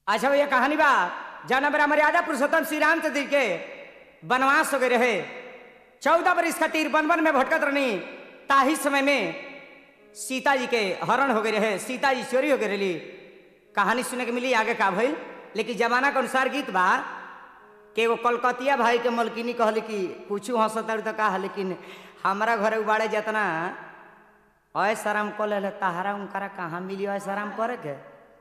अच्छा भैया कहानी बा जाना बरा मर्यादा पुरुषोत्तम श्री रामचंद्र जी के वनवास हो गए रहे चौदह बरिस खातिर वन वन में भटकत रहनी ताही समय में सीता जी के हरण हो गए रहे सीता जी चोरी हो गए रही कहानी सुने के मिली आगे का भइल लेकिन जमाना के अनुसार गीत बा कि एगो कलकतिया भाई के मलकिनी कहली कि कुछ हंसतर तो कहा लेकिन हमारा घरे उबाड़े जितना ऐसा आराम कर ले तहारा उनकरा कहाँ मिली ऐसा आराम करे के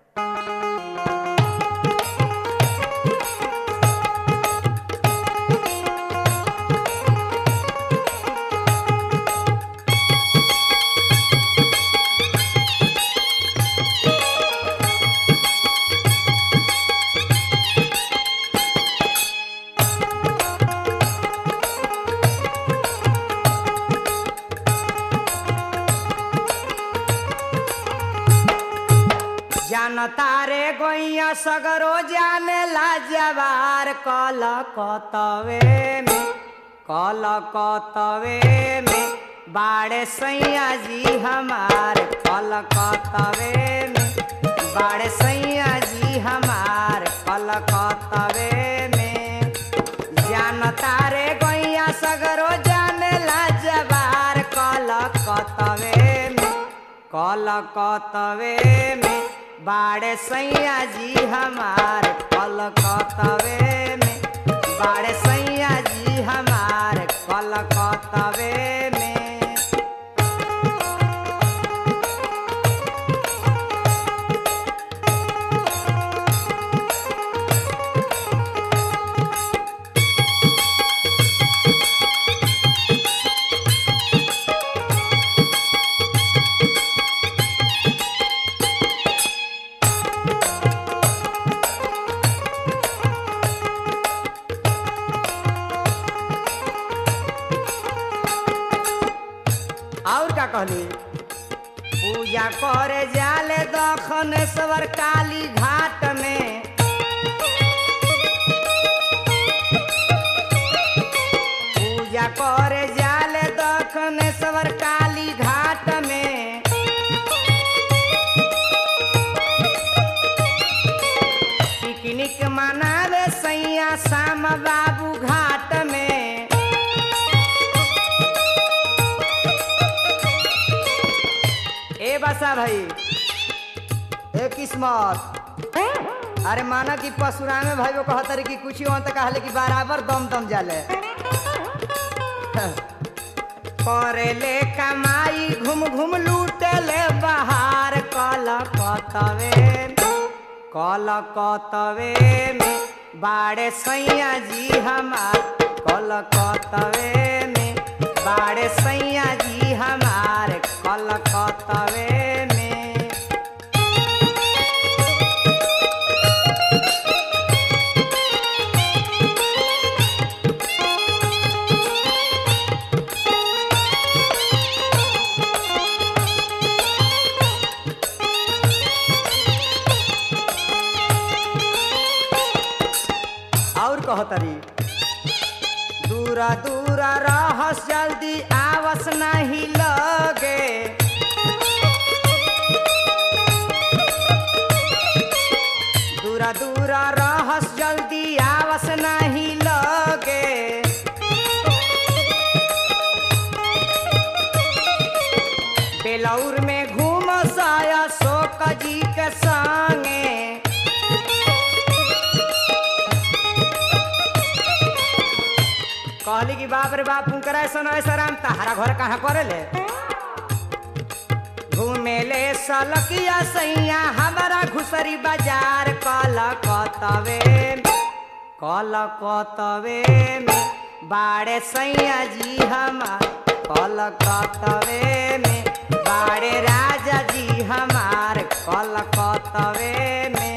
जानता रे गोइया सगरो जाने ला जवार कल कतवे में कल कतवे में बाड़े सैया जी हमार कल कतवे में बाड़े सैया जी हमार कल कतवे में जानता रे गोइया सगरो जाने ला जवार कल कतवे में कल कतवे में बाड़े सैया जी हमार कल कतवे में बाड़े सैया जी हमार कल कतवे में और का कहली पूजा करे जाले दखनेश्वर काली घाट में पूजा करे जाले दखनेश्वर काली घाट में पिकनिक मनावे सैया श्याम बाबू घाट में ए बसा भाई ए किस्मत अरे माना कि परशुरामे भाई वो कहतर कि कुछ हो तो कहले कि बराबर दम दम जाले करे ले कमाई घूम घूम लूटे ले बाहर कल कतवे कल कतवे में बाड़े सैया जी हमार कल कतवे में बाड़े सैया जी हमार कल कतवे में और कहतरी दूरा दूरा रहस जल्दी आवस नहीं लगे दूरा दूरा रहस जल्दी आवस नहीं लगे बेलौर में घूम साया शोक जी के संगे कहली कि बाप रे बाप हुनकर ऐसा ऐसा राम तहारा घर कहाँ करे ले घूमे ले सलकिया सैया हमारा घुसरी बाजार कल कतवे कल कतवे में बाड़े सैया जी हमार कल कतवे में बाड़े राजा जी हमार कल कतवे में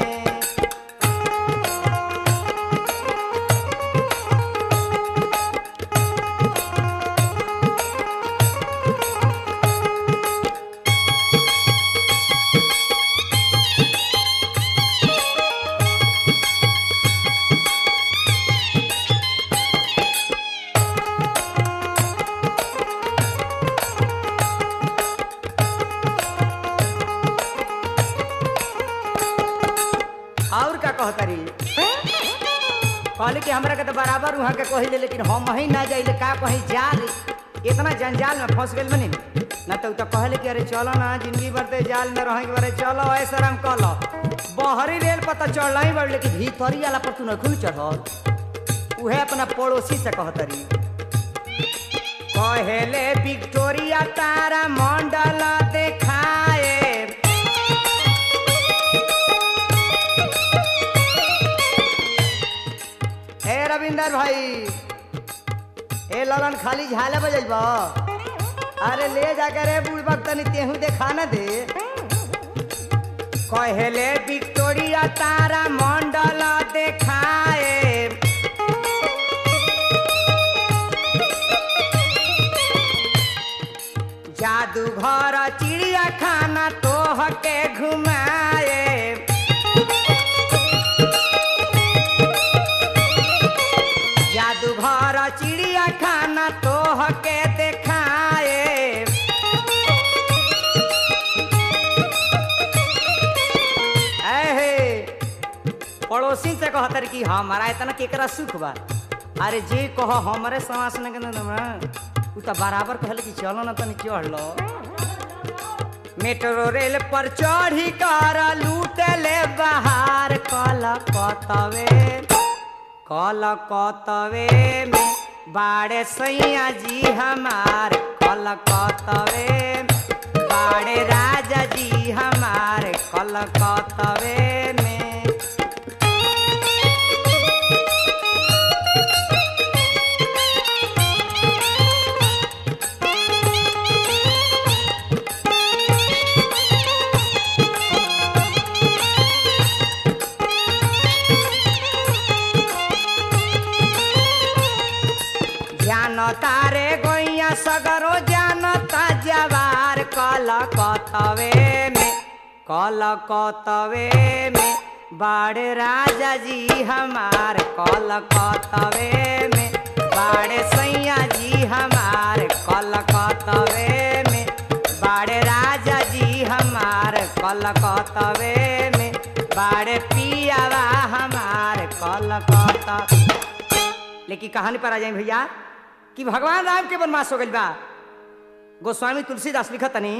और का कहतरी कहले कि हमरा के तो बराबर वहाँ के कहिले लेकिन हम ही ना जाइले का कहीं जाल इतना जंजाल में फंस गइल बनी ना तो उ तो कहले कि अरे चलो ना जिंदगी भर ते जाल में रहे के बारे चलो ऐसा राम कलो बहरी रेल पता चढ़ ही बड़ लेकिन भीतरी वाला पर तू नखुन चढ़ल उहे अपना पड़ोसी से कहतरी कहेले विक्टोरिया तारा मंडल देखाए ए रविंदर भाई ए ललन खाली झाले बजैब अरे ले जाकर रे बुढ़बक तनी तेहू देखा न दे कहेले विक्टोरिया तारा मंडल देखाए जादूघर चिड़िया खाना तोह के घुमाए जादूघर चिड़िया खाना तोह के देखाए ऐहे पड़ोसी से कहतर कि हमारा इतना केकरा सुख बा अरे जे कह हमरे समास न के ना उ त बराबर कहले कि चलो ना तनी चढ़ लो मेट्रो रेल पर चढ़ी कर लूटले बाहर कल कतवे कल कतवे में बाड़े सैया जी हमार कल कतवे बाड़े राजा जी हमार कल कतवे में जानता रे गोइया सगरो जानता जवार कल कतवे में कल कतवे में बाड़े राजा जी हमार कल कतवे में बाड़े सैया जी हमार कल कतवे में बाड़े राजा जी हमार कल कतवे में बाड़े पियावा हमार कल कतवे लेकिन कहानी पर आ जाए भैया कि भगवान राम के वनवास हो गइल बा गोस्वामी तुलसीदास लिखत तनी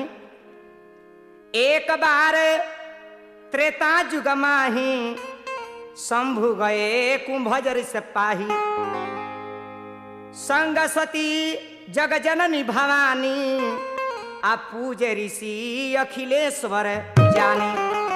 एक बार त्रेता जुग माही शंभु गए कुंभजर से पाही संग सती जग जननी भवानी आ पूजे ऋषि अखिलेश्वर जानी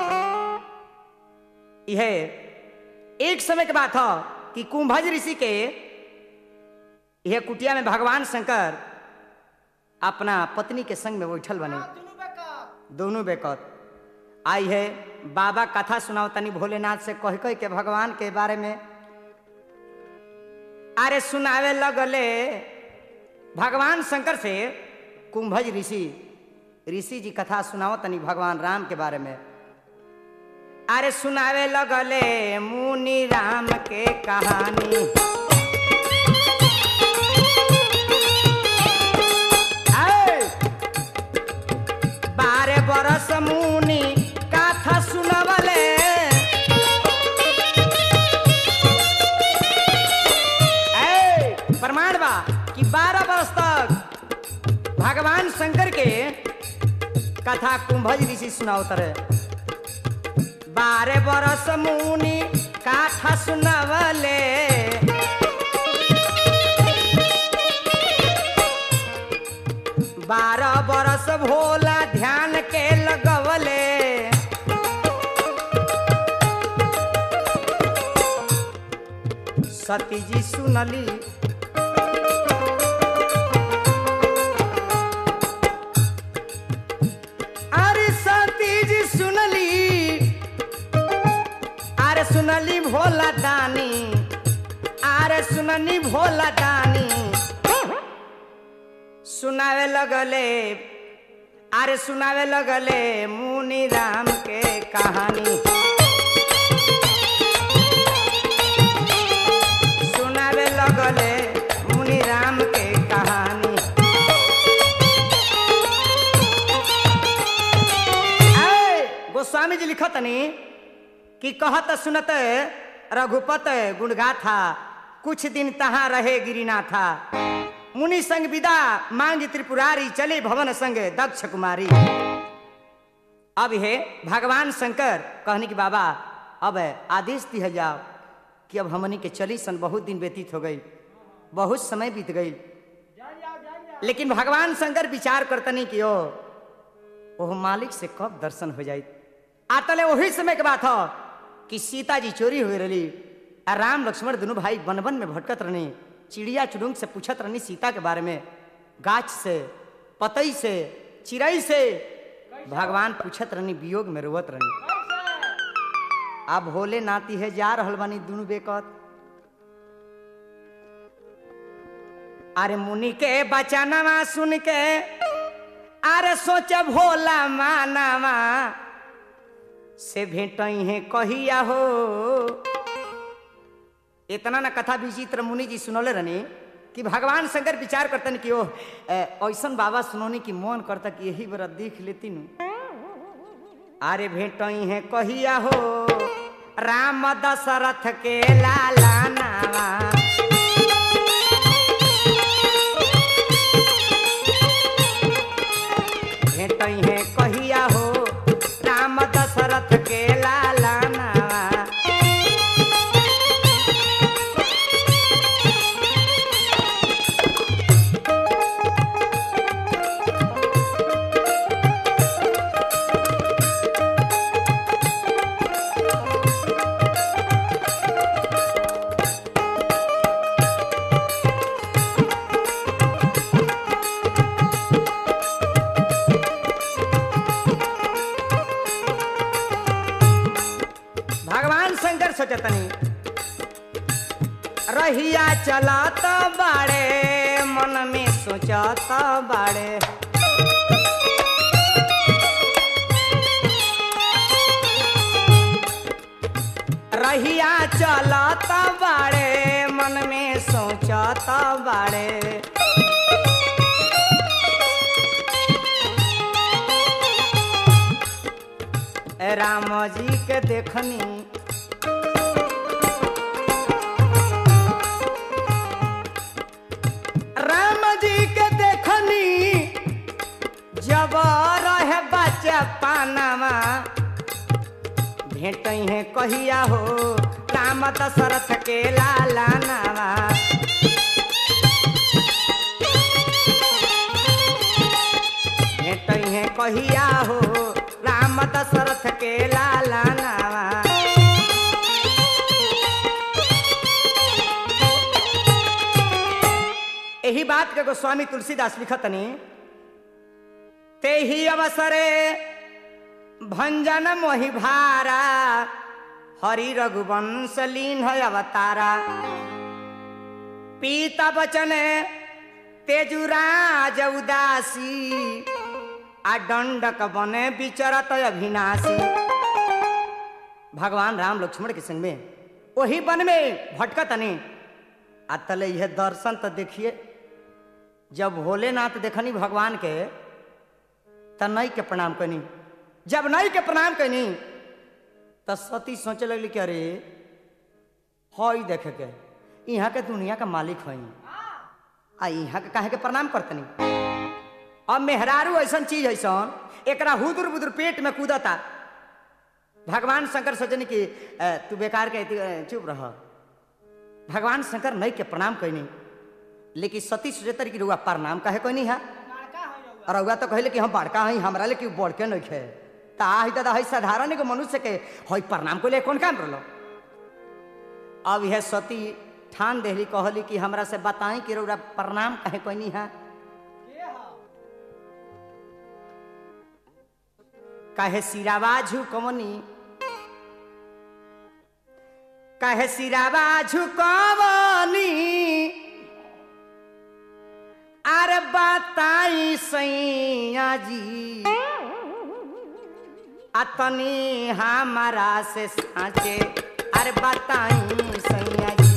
यह एक समय के बात है कि कुंभज ऋषि के यह कुटिया में भगवान शंकर अपना पत्नी के संग में बैठल बने दोनों बेकत आई है बाबा कथा सुनाओ तनी भोलेनाथ से कह कह के भगवान के बारे में अरे सुनावे लगले भगवान शंकर से कुंभज ऋषि ऋषि जी कथा सुनाओ तनी भगवान राम के बारे में अरे सुनावे लगले मुनि राम के कहानी आए! बारह बरस मुनि कथा सुनवले ऐ, प्रमाण बा कि बारह बरस तक भगवान शंकर के कथा कुंभज ऋषि सुनावत रहे बारह बरस मुनि काठा सुनवले बारह बरस भोला ध्यान के लगवले सती जी सुनली अरे सती जी सुनली अरे सुनली भोला दानी अरे सुननी भोला दानी सुनावे लगले अरे सुनावे लगले मुनि राम के कहानी सुनावे लगले मुनि राम के कहानी ऐ, गोस्वामी जी लिखतनी कि कहत सुनत रघुपत गुणगा था कुछ दिन तहाँ रहे गिरिना था मुनि संग विदा मांग त्रिपुरारी चले भवन संग दक्ष कुमारी अब हे भगवान शंकर कहने की बाबा अब आदेश दिया जाओ कि अब हमनी के चली सन बहुत दिन व्यतीत हो गई बहुत समय बीत गई लेकिन भगवान शंकर विचार करतनी कि ओ ओह मालिक से कब दर्शन हो जाई आतले वही समय के बात हो कि सीता जी चोरी हो रही आ राम लक्ष्मण दोनों भाई वन वन में भटकत रहनी चिड़िया चुड़ुंग से पूछत रहनी सीता के बारे में गाछ से पतई से चिड़ई से भगवान पूछत रहनी वियोग में रोवत रहनी अब भोले नाती है जा रहल बानी दुनू बेकत अरे मुनि के बचनवा सुन के अरे सोच भोला मानवा से भेट है कहिया हो इतना ना कथा विचित्र मुनि जी सुनौले रहनी कि भगवान शंकर विचार करतन कि ओ ऐसन बाबा सुनौनी कि मन करता कि यही बरा देख लेती नु अरे भेट है कहिया हो राम दशरथ के लाला नावा भेट है कहिया हो राम दशरथ के लाला नावा भगवान शंकर सोचतनी रहिया चलत बाड़े मन में सोचत बाड़े रहिया चलत बाड़े मन में सोचत बाड़े राम जी के देखनी राम जी के देखनी जब रहे बच्चा पानामा भेट है कहिया हो राम दशरथ के लाला नावा भेट है कहिया हो राम दशरथ के लाला नावा यही बात के गोस्वामी तुलसीदास लिखतनी ते ही अवसरे भंजन मोहि भारा हरि रघुवंश लीन है अवतारा पीता बचन तेजुराज उदासी आ दंडक बने विचरत अभिनाशी भगवान राम लक्ष्मण के संग में वही वन में भटकतनी आ तले यह दर्शन तो देखिए जब भोलेनाथ देखनी भगवान के त नई के प्रणाम कनी जब नई के प्रणाम कनी त सती सोचे लगली कि अरे हई देखे के यहाँ के दुनिया का मालिक हई आ यहाँ के काहे के प्रणाम करतनी अब मेहरारू ऐसन चीज ऐसन एकरा हुदुर बुदुर पेट में कूदता भगवान शंकर सोचनी कि अ, तू बेकार के अथी, अ, चुप रह भगवान शंकर नहीं के प्रणाम कैनी लेकिन सती सोचतर कि रुआ प्रणाम काहे कैनी है और रउआ तो कहले कि हम बड़का हई हमरा ले कि बढ़ के नहीं खे ता ही दादा हई साधारण एगो मनुष्य के हई प्रणाम को ले कौन काम रहलो अब यह सती ठान देहली कहली कि हमरा से बताई कि रउरा प्रणाम काहे कैनी है काहे सिरावा झुकवनी काहे सिरावा झुकवनी अरे बताई सैया जी अतनी हमारा से साचे अरे बताई सैया जी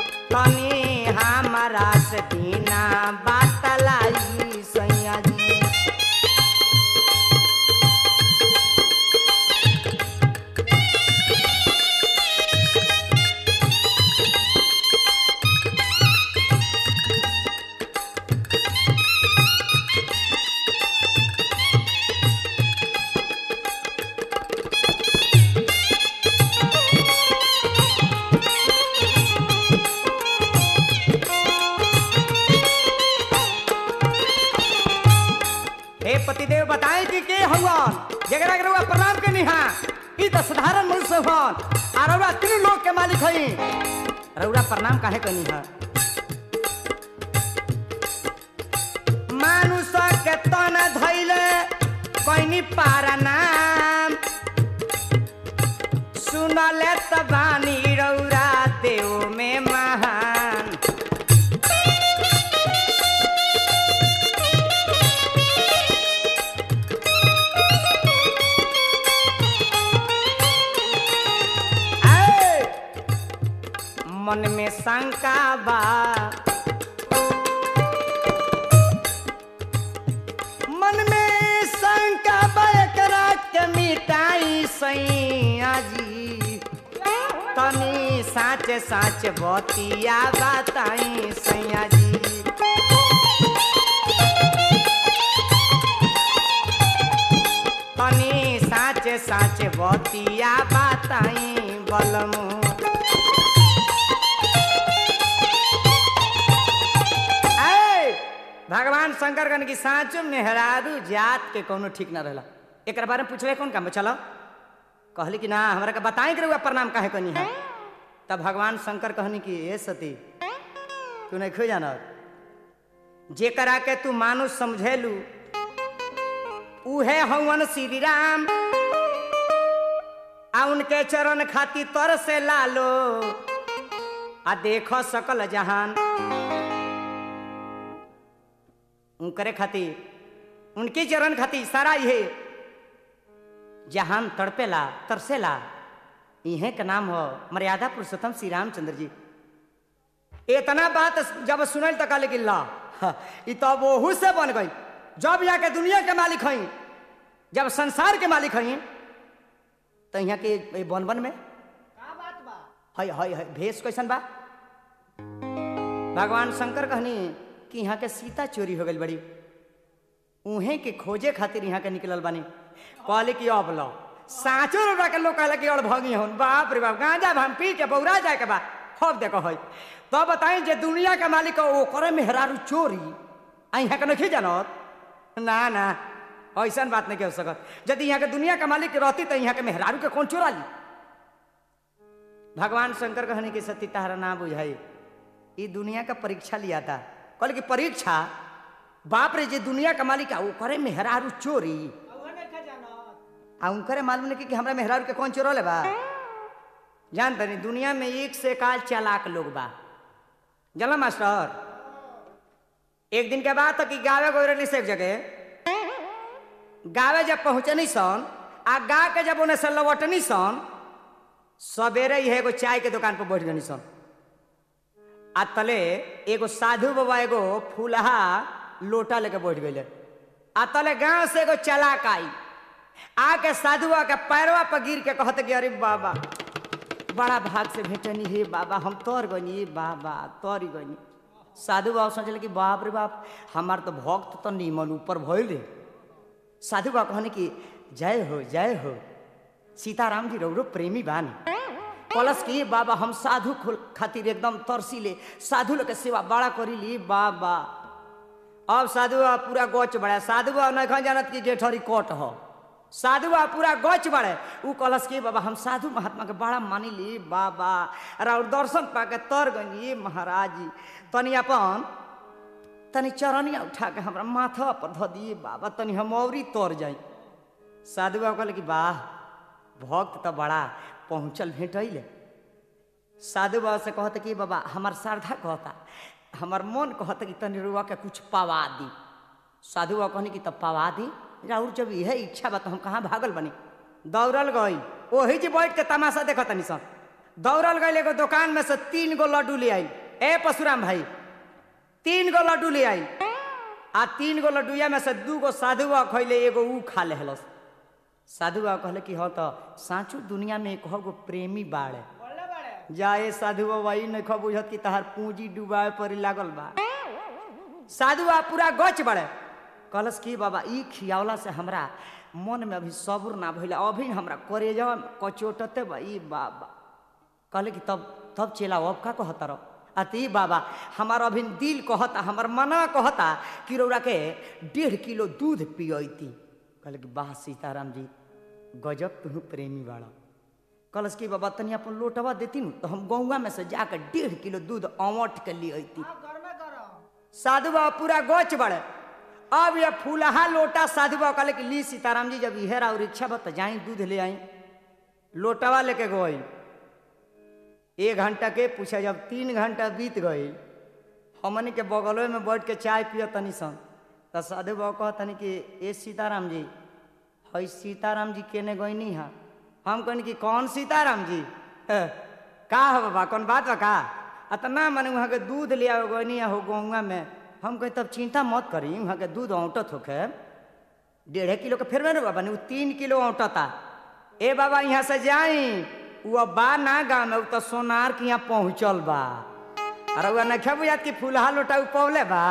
तनी हमारा से बिना बतलाई सैया जी हे पतिदेव बताएं कि के हवन जगरा के रउआ प्रणाम के निहा ई त साधारण मनुष्य हवन आ रउआ तीन लोग के मालिक हई रउआ प्रणाम काहे कनी है मानुष के तन धैले कैनी पारा नाम सुनले त बानी रौरा देव में महान ऐ! मन में शंका बा मन में शंका बा एकरा के मिटाई सैया जी तनी साच साच बतिया बताई सैया जी तनी साच साच बतिया बताई बलमू ऐ! भगवान शंकर कन की साँचो मेहरारू जात के कोनो ठीक ना रहला एक बारे में पूछले कौन काम चलो कहली कि ना हमरा के बताए के रउआ प्रणाम काहे कनी है तब भगवान शंकर कहनी कि ए सती तू नहीं खो जाना जेकरा के तू मानुष समझेलू उहे हवन श्री राम आ उनके चरण खाती तर से लालो आ देखो सकल जहान उनकरे खातिर उनके चरण खातिर सारा ये जहान तड़पेला तरसेला इहे का नाम हो मर्यादा पुरुषोत्तम श्री रामचंद्र जी इतना बात जब सुनल तो कहले कि ला ई तो ओहू से बन गई जब यहाँ के दुनिया के मालिक हई जब संसार के मालिक हई तो यहाँ के ए बन बन में हई हई हई भेष कैसन बा भगवान शंकर कहनी कि यहाँ के सीता चोरी हो गई बड़ी उहे के खोजे खातिर यहाँ के निकलल बानी कहले कि अब लो साँचो रुपया के लोग कहले कि और भगी हन बाप रे बाप गांजा भाम पी के बौरा जाए के बा हब देखो हई तो बताई जे दुनिया के मालिक हो ओकरे मेहरारू चोरी आ यहाँ के नहीं जानत ना ना ऐसा बात नहीं कह सकत यदि यहाँ के दुनिया के मालिक रहती तो यहाँ के मेहरारू के कौन चोरा ली भगवान शंकर कहने की सती तारा ना बुझाई ई दुनिया का परीक्षा लिया था कहल कि परीक्षा बाप रे जे दुनिया का मालिक है ओकरे मेहरारू चोरी आ उनकरे मालूम नहीं कि हमरा मेहरारू के कौन चोरले बा जान तनी दुनिया में एक से काल चालाक लोग बा जला मास्टर एक दिन के बाद तक गावे गोरली से एक जगह गावे जब पहुंचनी सन आ गा के जब उन्हें से लौटनी सन सवेरे ही एगो चाय के दुकान पर बैठ गनी सन आ तले एगो साधु बाबा एगो फूलहा लोटा लेके बैठ गए आ तले गांव से एगो चलाक आई आके साधुआ के पैरवा पर गिर के कहते कि अरे बाबा बड़ा भाग से भेटनी हे बाबा हम तोर गनी हे बाबा तोरी गनी साधु बाबा सोचल कि बाप रे बाप हमार तो भक्त तो नीमन ऊपर भइल रे साधु बाबा कहने कि जय हो जय हो सीताराम जी रौरो प्रेमी बानी कलश की बाबा हम साधु खुल खातिर एकदम तरसी ले साधु लोग के सेवा बड़ा करी ली बाबा अब साधु बाबा पूरा गोच बढ़े साधु बाबा नहीं जानत कि जेठरी कोट हो साधु बाबा पूरा गोच बढ़े उ कलश की बाबा हम साधु महात्मा के बड़ा मानी ली बाबा और दर्शन पाके तर गई महाराज जी तनी अपन तनी चरनिया उठा के हमरा माथा पर धऽ दिए बाबा तनी हम औरी तर जाई साधु बाबा कहले कि वाह भक्त तो बड़ा पहुँचल भेटैले साधु बाबा से कहते कि बाबा हमार श्रद्धा कहता हमार मन कहता कि तनी रुआ के कुछ पवा दी साधु बाबा कहनी कि तब पवा दी राउर जब यह इच्छा बा तो हम कहाँ भागल बनी दौड़ल गई ओही जी बैठ के तमाशा देखत तनी सन दौड़ल गई एगो दुकान में से तीन गो लड्डू ले आई ए परशुराम भाई तीन गो लड्डू ले आई आ तीन गो लड्डूया में से दू गो साधु बाबा खैले एगो ऊ खा लेहलस साधु बाबा कहले कि हाँ तो साँचो दुनिया में एक गो प्रेमी बाड़े जाए साधु बाबा ई नहीं बुझत कि तहार पूंजी डुबाए पर लागल बा साधु बाबा पूरा गच बड़े कहलस कि बाबा ई खियावला से हमरा मन में अभी सब्र ना भइल अभी हमरा करेजा कचोटते बा ई बाबा कहले कि तब तब चेला अब का कहता रहो अति बाबा हमार अभी दिल कहता हमार मना कहता कि रौरा के डेढ़ किलो दूध पियती कहल कि वाह सीताराम जी गजब तुम प्रेमी बाड़ा कलस की बाबा तनी अपन लोटवा देती न तो हम गौवा में से जाकर डेढ़ किलो दूध अवट के लिए अती साधु बाबा पूरा गोच बड़े अब ये फूलहा लोटा साधु बाबा कहले कि ली सीताराम जी जब इहेरा और इच्छा बा तो जाई दूध ले आई लोटवा लेके गई एक घंटा के पूछा जब तीन घंटा बीत गई हमनी के बगलों में बैठ के चाय पिय तनी सन तो साधु बाबा कहतनी कि ए सीताराम जी हई सीताराम जी केने गईनी हा हम कहनी कि कौन सीताराम जी "है, का हो बाबा कौन बात बा का अतना मने वहाँ के दूध ले आओ गईनी हो गौवा में हम कही तब चिंता मत करी वहाँ के दूध औंटत होके डेढ़ किलो के फिर में बाबा नहीं तीन किलो औंटता ए बाबा यहाँ से जाई वो अब बा ना गाँव में उ तो सोनार के यहाँ पहुँचल बा अरे वह नखे बुझात कि फूलहा लोटा उ पौले बा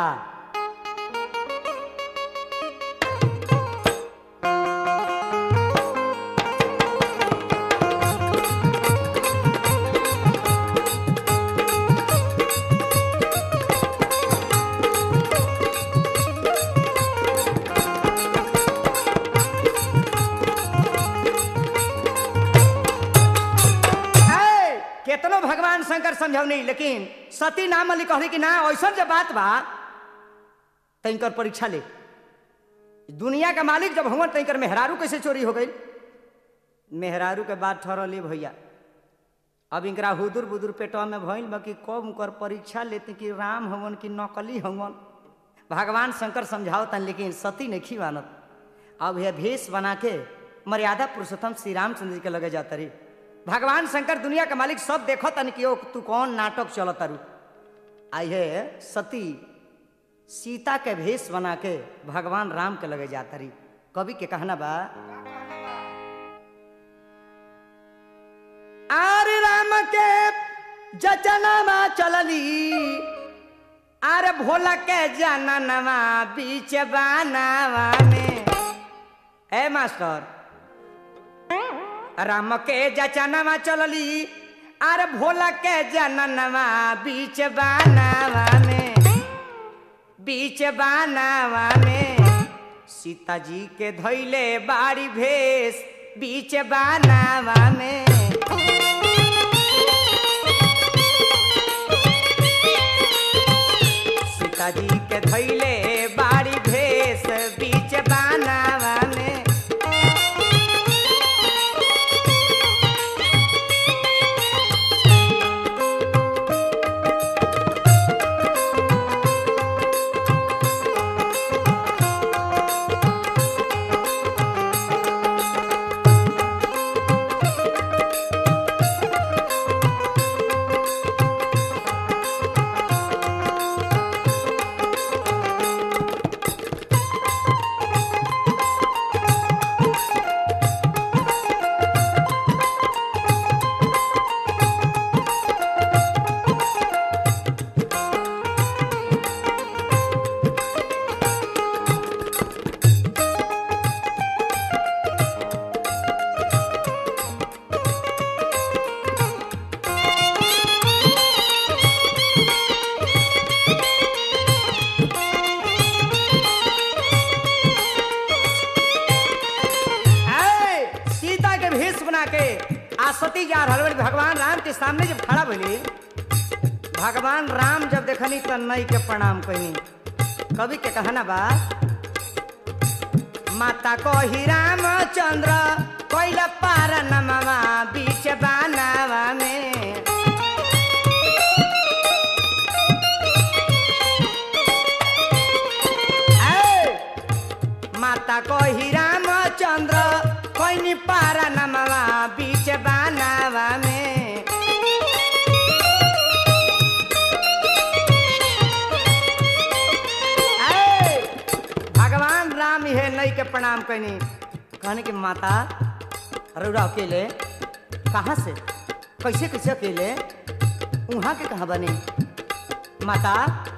है, केतनो भगवान शंकर समझौनी लेकिन सती नाम वाली कहली कि ना ऐसा जब बात बा तंकर परीक्षा ले दुनिया का मालिक जब हुआ तंकर मेहरारू कैसे चोरी हो गई मेहरारू के बात ठहरली भैया अब इनकरा हुदुर बुदुर पेटवा में भइल बा कि कब उनकर परीक्षा लेते कि राम हवन कि नकली हवन भगवान शंकर समझावतन लेकिन सती नहीं मानत अब यह भेष बना के मर्यादा पुरुषोत्तम श्री रामचंद्र जी के लगे जाता रही भगवान शंकर दुनिया के मालिक सब देखो तन कि ओ तू कौन नाटक चलत तारू आई है सती सीता के भेष बना के भगवान राम के लगे जाता रही कवि के कहना बा आर राम के जचनामा चलली आर भोला के जाननवा बीच बानावा में ए मास्टर राम के जचनवा चलली आर भोला के जननवा बीच बानावा में बीच बानावा में सीता जी के धैले बाड़ी भेष बीच बानावा में सीता जी के धैले बाड़ी भेष बीच बानावा में ऐ, सीता के भेष बना के आ सती जा रहल बाड़ी भगवान राम के सामने जब खड़ा भइली भगवान राम जब देखनी त नई के प्रणाम कही कवि के कहना बा माता कही रामचंद्र कैल पार नमवा बीच बानावा में ऐ, माता कही रामचंद्र कैनी पारा नमवा बीच बानावा में ऐ, भगवान राम हे नई के प्रणाम कैनी कहने की माता रउरा अकेले कहाँ से कैसे कैसे अकेले वहाँ के कहाँ बनी माता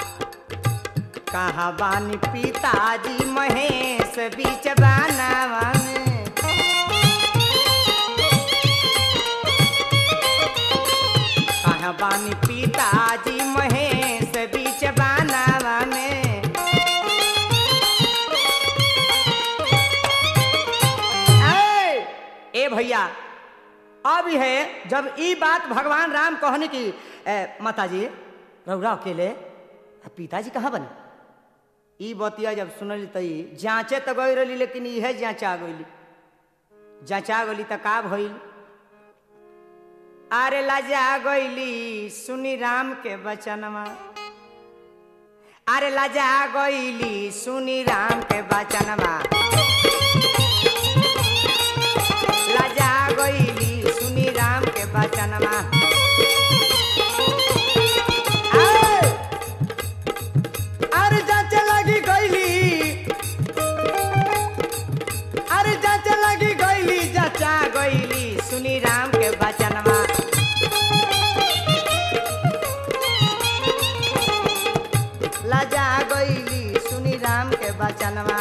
कहाँ बानी पिताजी महेश बीच बानावा में कहाँ बानी पिताजी महेश भैया अब है जब ई बात भगवान राम कहने की ए, माता जी रौरा अकेले आ पिताजी कहाँ बने ई बतिया जब सुनली त ई जांचे तो गई रही लेकिन इहे जांचा गईली जांचा गईली त का भइल अरे लाजा गईली सुनी राम के बचनमा अरे लाजा गईली सुनी राम के बचनमा लाजा गईली सुनी राम के बचनमा आए! अरे जांचे लगी गईली अरे जांचे लगी गईली जाचा गईली सुनी राम के बचनमा लजा गईली सुनी राम के बचनमा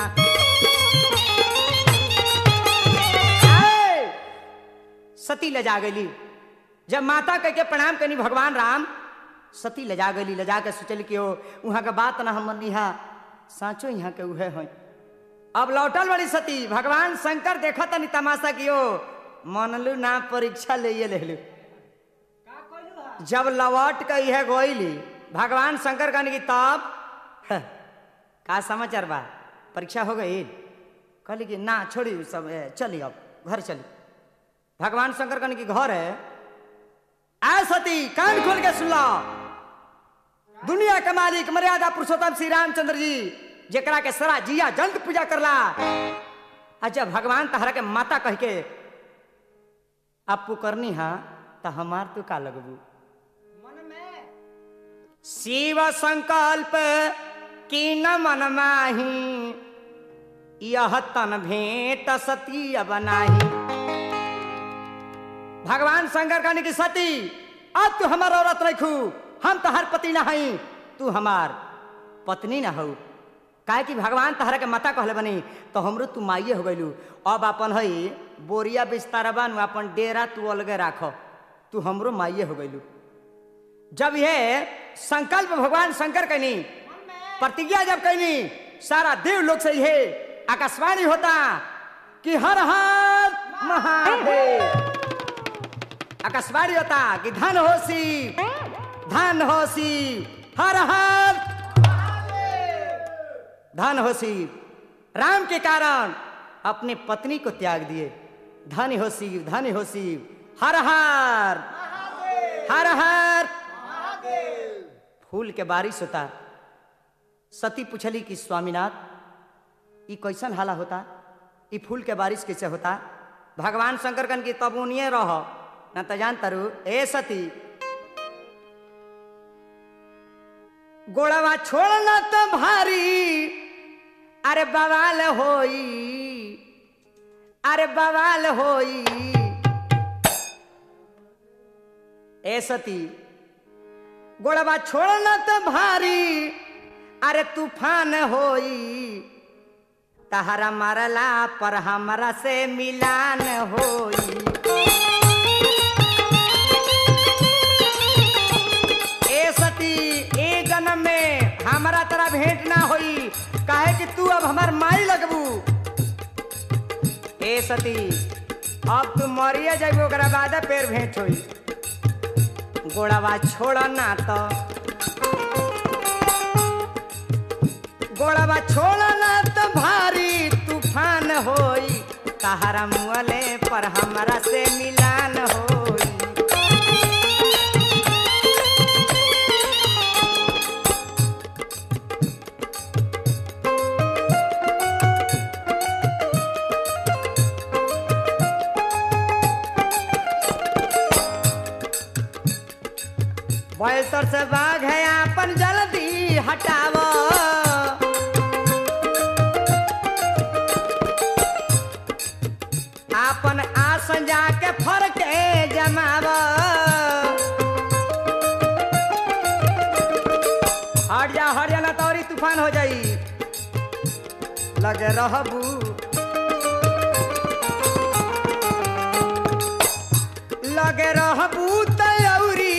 आए! सती लजा गईली जब माता कह के प्रणाम करनी भगवान राम सती लजा गईली लजा के सोचल कि ओ वहाँ के बात ना हम निहा साँचो यहाँ के उहे हैं अब लौटल बड़ी सती भगवान शंकर देखा तनी तमाशा कियो मनलू ना परीक्षा ले ये लेलू जब लौट के यह गोइली भगवान शंकर कहने की तब ह, का समाचार बा परीक्षा हो गई कहली कि ना छोड़ी सब ए, चली अब घर चली भगवान शंकर कहने की घर है आ सती कान खोल के सुन लो दुनिया के मालिक मर्यादा पुरुषोत्तम श्री रामचंद्र जी जेकरा के सरा जिया जंत पूजा करला आ जब भगवान तहरा के माता कह के आपू करनी हा तो हमार तू का लगबू शिव संकल्प की न मन माही यह तन भेंट सती बनाही भगवान शंकर कहने की सती अब तू हमार औरत रखू हम तहार पति ना हई तू हमार पत्नी ना हो काहे कि भगवान तहरा के माता कहले बनी तो हमरो तू माइए हो गइलू अब अपन हई बोरिया बिस्तारा बानू अपन डेरा तू अलगे राख तू हमरो माइए हो गइलू जब ये संकल्प भगवान शंकर कहनी प्रतिज्ञा जब कहनी सारा देव लोग से ये आकाशवाणी होता कि हर हर महादेव आकाशवाणी होता कि धन होसी धन होसी हर हर धन होसी राम के कारण अपने पत्नी को त्याग दिए धन हो शिव धन हो शिव हर हर हर हर फूल के बारिश होता सती पूछली कि स्वामीनाथ ई कैसन हाला होता ई फूल के बारिश कैसे होता भगवान शंकर कन की तब उनिए रह न तो जान तरु ए सती गोड़वा छोड़ना तो भारी अरे बवाल होई अरे बवाल होई ए सती गोड़वा छोड़ना तो भारी अरे तूफान होई तहरा मरला पर हमरा से मिलान होई ए सती ए जन्म में हमारा तरह भेंट ना होई काहे कि तू अब हमार माई लगबू ए सती अब तू मरिए जाबू ओकरा बाद पेड़ भेंट होई गोड़वा छोड़ ना तो गोड़वा छोड़ ना तो भारी तूफान होई तहरा मुअले पर हमरा से मिलान होई बैसर से बाघ है अपन जल्दी हटाव आपन आसन जाके फर के जमाव हट जा हट जा ना तौरी तूफान हो जाई लगे रहबू लगे रहबू तयौरी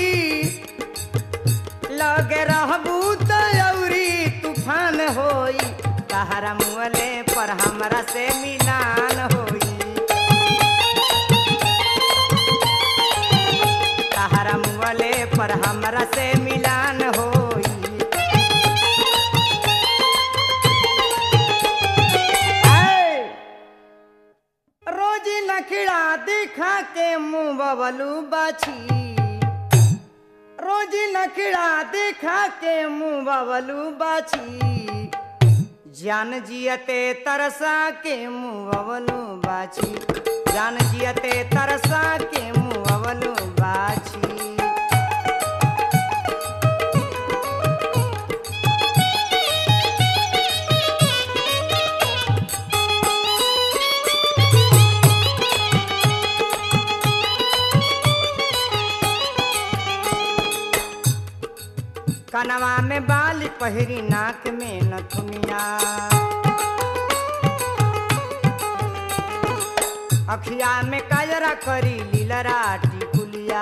लगे रहबू तयौरी तूफान होई तहरा मुअले पर हमरा से मिलान होई से मिलान होई ऐ! रोजी नखड़ा दिखा के मुंह बबलू बाछी रोजी नखड़ा दिखा के मुंह बबलू बाछी जान जियते तरसा के मुंह बबलू बाछी जान जियते तरसा के मुंह बबलू बाछी कनवा में बाल पहिरी नाक में नथुनिया अखिया में काजरा करी लीलरा टिकुलिया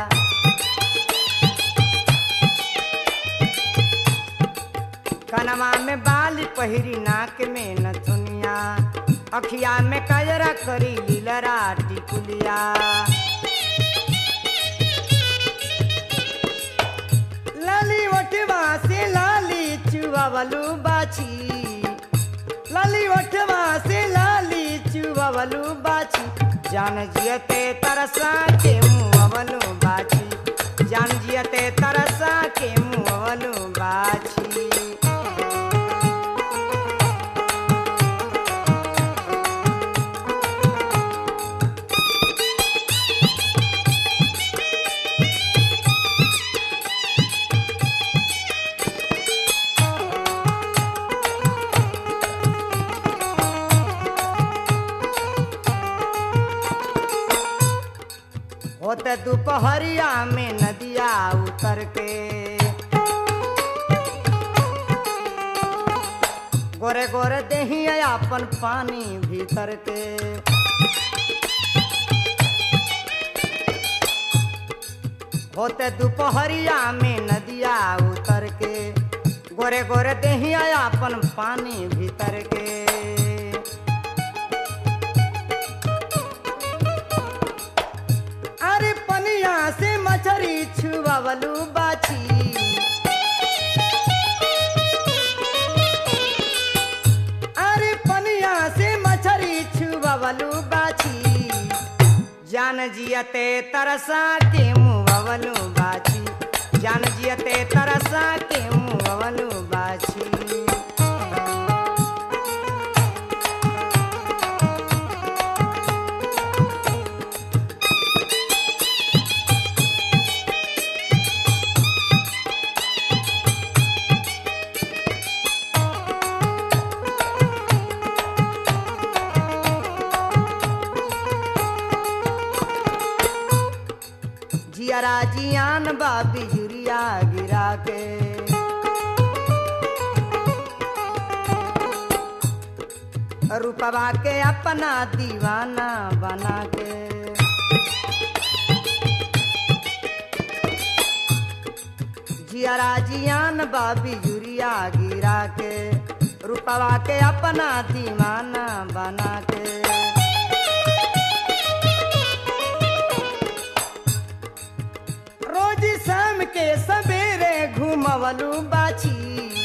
कनवा में बाल पहिरी नाक में नथुनिया अखिया में काजरा करी लीलरा टिकुलिया लाली वटवा से लाली चुवावलू बाछी लाली वटवा से लाली चुवावलू बाछी जान जियते तरसा के मुआवलू बाछी जान जियते तरसा के मुआवलू बाछी होते दोपहरिया में नदिया उतर के गोरे गोरे देही अपन पानी भीतर के होते दोपहरिया में नदिया उतर के गोरे गोरे देही अपन पानी भीतर के अरे पनिया से मछरी छुआवलू बाछी अरे पनिया से मछरी छुआवलू बाछी जान जियते तरसा के मुआवलू बाछी जान जियते तरसा के मुआवलू बाछी जियरा जियान बाबी जुरिया गिरा के रूपवा के अपना दीवाना बना के जियरा जियान बाबी जुरिया गिरा के रूपवा के अपना दीवाना बना के रोज शाम के सवेरे घूमवलू बाछी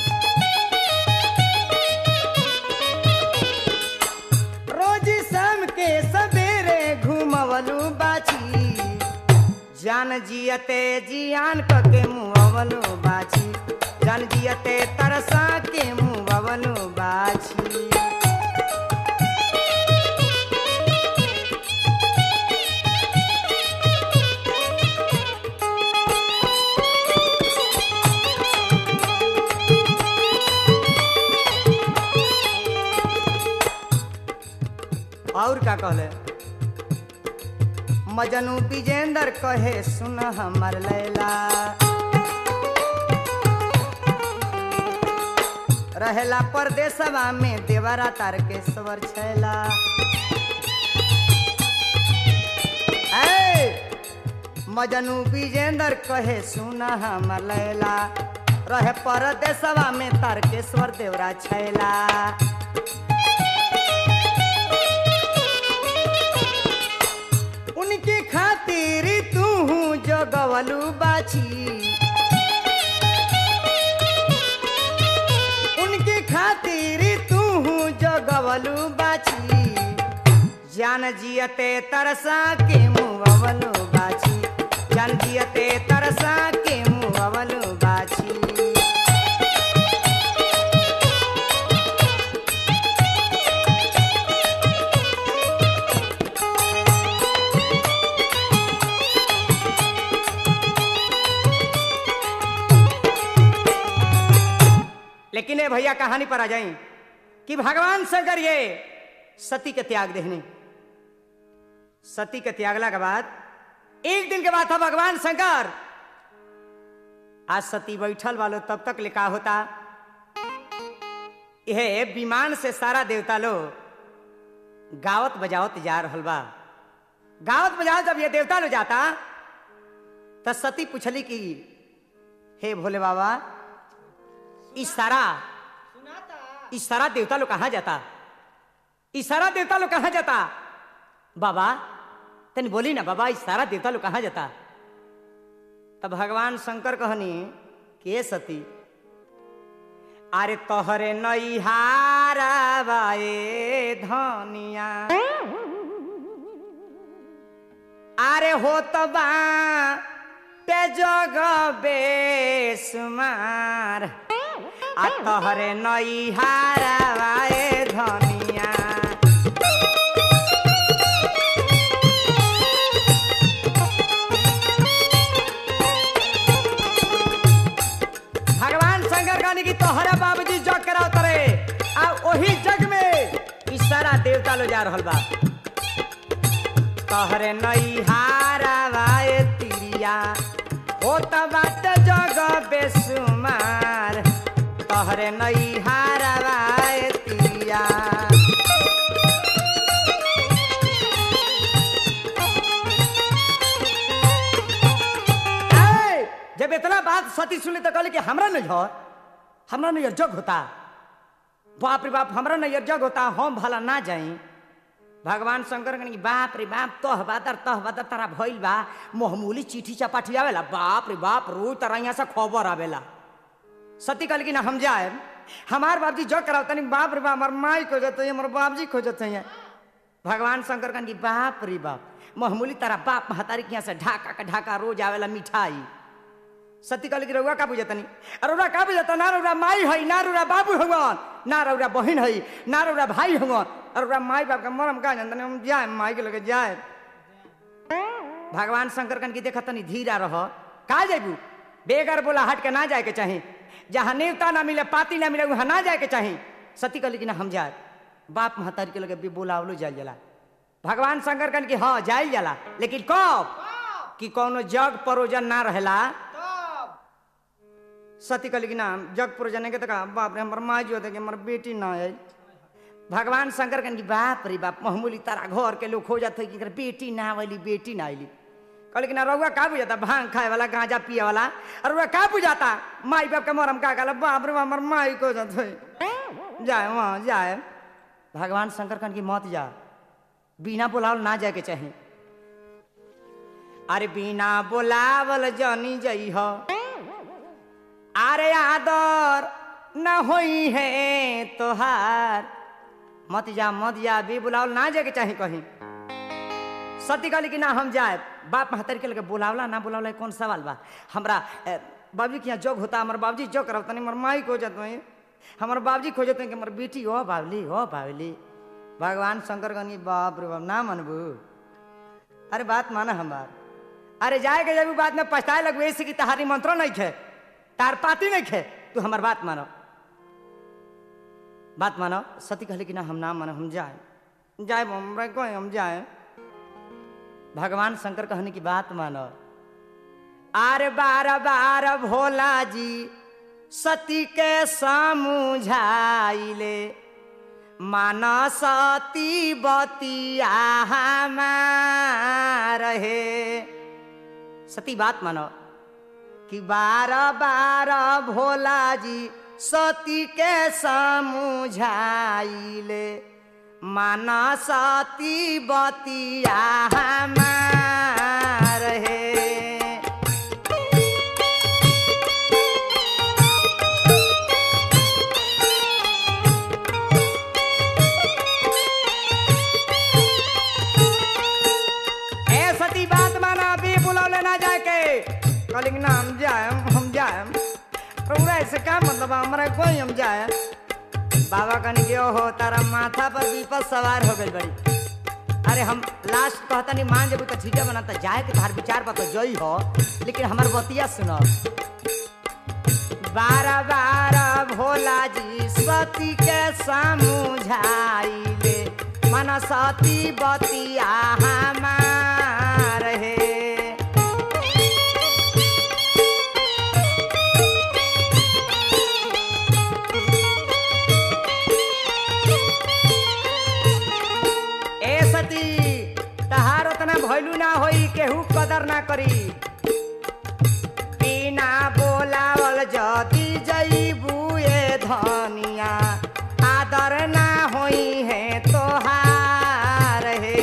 रोज शाम के सवेरे घूमवलू बाछी जान जियते जियान क के मुँहवलू बाछी जान जियते तरसा के मुँहवलू बाछी और का कहले मजनू विजेंद्र कहे सुन हमर लैला रहेला परदेसवा में देवरा तारकेश्वर छैला ऐ मजनू विजेंद्र कहे सुन हमर लैला रहे परदेसवा में तारकेश्वर देवरा छैला उनके खातिर तू जगवलू बाछी जान जियते तरसा के मुवलो बाछी जान जियते तरसा के मुवलो बाछी लेकिन ये भैया कहानी पर आ जाई कि भगवान शंकर ये सती के त्याग देहने सती के त्यागला के बाद एक दिन के बाद था भगवान शंकर आज सती बैठल वालो तब तक लिखा होता यह विमान से सारा देवता लोग गावत बजावत जा रहल बा गावत बजावत जब ये देवता लोग जाता तो सती पूछली कि हे भोले बाबा इस सारा इस सारा देवता लोग कहाँ जाता इस सारा देवता लोग कहाँ जाता बाबा तनी बोली ना बाबा इस सारा देवता लोग कहाँ जाता तब भगवान शंकर कहनी के सती अरे तोहरे नैहारा बाए धनिया अरे हो तो बा पे जग बेसुमार आ तोहरे नैहारा बाए धनिया भगवान शंकर कहने की तोहरा बाबूजी जग कराओ तरे आ वही जग में ई सारा देवता लो जा रहल बा तोहरे नैहारा बाए तिरिया हो त बात जग बेसुमार तोहरे नैहारा बाए तिरिया ए, जब इतना बात सती सुनी तो कहले कि हमरा नहीं हो हमरा नहीं जग होता बाप रे बाप हमरा नहीं जग होता हम भला ना जाई भगवान शंकर कहने कि बाप रे बाप तह बादर तह बादर तारा भइल बा मोहमूली चिट्ठी चपाठी आवेला बाप रे बाप रोज तारा यहाँ से खबर आवेला सती कहल कि ना हम जाए हमार बाबजी जग कराओ तनी बाप रे बाप हमार माई खोजत है हमार बाबजी खोजत है भगवान शंकर कहन कि बाप रे बाप महमूली तारा बाप महतारी के यहाँ से ढाका का ढाका रोज आवेला मिठाई सती कहल कि रउआ का बुझतनी अरे रउआ का बुझता ना रउरा माई है ना रउरा बाबू हवन ना रउरा बहिन है ना रउरा भाई हवन और रउरा माई बाप का मरम का जानतनी हम जाए माई के लगे जाए भगवान शंकर कन की देखा तनी धीरा रह का जाबू बेगर बोला हट के ना जाए के चाही जहाँ नेवता ना मिले पाती ना मिले वहाँ ना जाए के चाही सती कहली कि ना हम जाए बाप महतारी के लगे भी बोलावलो जाल जाला भगवान शंकर कन की हाँ जाइल जाला लेकिन कब कि कौनो जग परोजन ना रहेला सती कहली कि ना जग परोजन के तो कहा बाप रे हमर माँ जो थे कि हमर बेटी ना है भगवान शंकर कहन की बाप रे बाप महमूली तारा घर के लोग हो जाते कि एकर बेटी ना आवेली बेटी ना आइली कहले कि ना रउआ का बुझाता भांग खाए वाला गांजा पिए वाला और रउआ का बुझाता माई बाप के मरम का कहला बाप रे बाप हमर माई को जाते जाए वहाँ जाए भगवान शंकर कहन की मत जा बिना बुलावल ना जाए के चाही अरे बिना बुलावल जनी जई हो अरे आदर न होई है तोहार मत जा मत जा भी बुलावल ना जाए के चाही कहीं सती कहली कि ना हम जाए बाप महतर के लगे बुलावला ना बुलावला कौन सवाल बा हमरा बाबूजी के यहाँ जोग होता हमारे बाबूजी जोग करता नहीं हमारे माई खोजत हैं हमारे बाबूजी खोजत हैं कि हमारे बेटी हो बावली हो बावली भगवान शंकर कहनी बाप रे बाप ना मनबू अरे बात माना हमार अरे जाए के जब बात में पछताए लगबू ऐसे कि तहारी मंत्रो नहीं खे तार पाती नहीं खे तू हमार बात मानो बात मानो सती कहली कि ना हम ना मानो हम जाए जाए हमरा कोई हम जाए भगवान शंकर कहने की बात मानो आर बार बार भोला जी सती के समझाइले माना सती बतिया रहे सती बात मानो कि बार बार भोला जी सती के समझाइले माना सती बतिया रहे कहली कि ना हम जाएम हम जाएम रउरा ऐसे का मतलब है? हमरा कोई हम जाए बाबा कहनी कि ओहो तारा माथा पर विपद सवार हो गई बड़ी अरे हम लास्ट कहता नहीं मान जब तो ठीक है बना तो जाए के तार विचार पर तो जई हो लेकिन हमार बतिया सुनो बारह बारह भोला जी सती के समझाइले मन सती बतिया हमार हे ए सती तहार उतना भैलू ना होई केहू कदर ना करी बिना बोलावल जदी जईबू ए धनिया आदर ना होई है तोहार हे